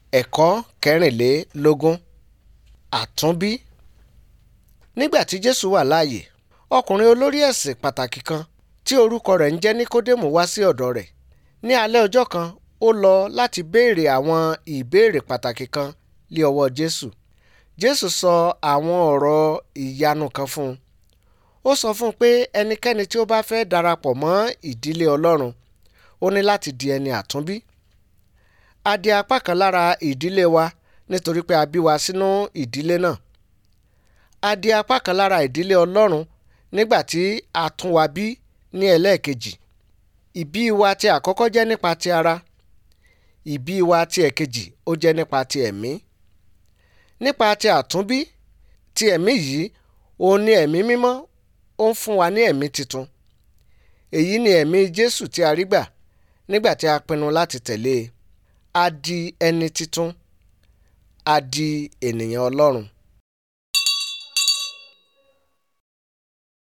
ẹ̀kọ́ kẹrìnlélógún àtúnbí nígbà tí jésù wà láàyè ọkùnrin olórí ẹ̀sìn pàtàkì kan tí orúkọ rẹ̀ ń jẹ́ níkódémù wá sí ọ̀dọ̀ rẹ̀ ní alẹ́ ọjọ́ kan ó lọ láti béèrè àwọn ìbéèrè pàtàkì kan lé ọwọ́ jésù jésù sọ àwọn ọ̀rọ̀ ìyanu kan fún un ó sọ fún un pé ẹnikẹ́ni tí ó bá fẹ́ darapọ̀ mọ́ ìdílé ọlọ́run ó ní láti di ẹni àtúnbí a di apá kan lára ìdílé wa nítorí pé a bí wa sínú ìdílé náà a di apá kan lára ìdílé ọlọ́run nígbà tí a tún wa bí ní ẹlẹ́ẹ̀kejì ìbí wa ti àkọ́kọ́ jẹ́ nípa ti ara ìbí wa ti ẹ̀kejì ó jẹ́ nípa ti ẹ̀mí nípa ti àtúnbí ti ẹ̀mí yìí òun ni ẹ̀mí mímọ́ ó ń fún wa ní ẹ̀mí titun èyí ni ẹ̀mí jésù tí a rí gbà nígbà tí a pinnu láti tẹ̀lé e a di ẹni titun a di ènìyàn ọlọ́run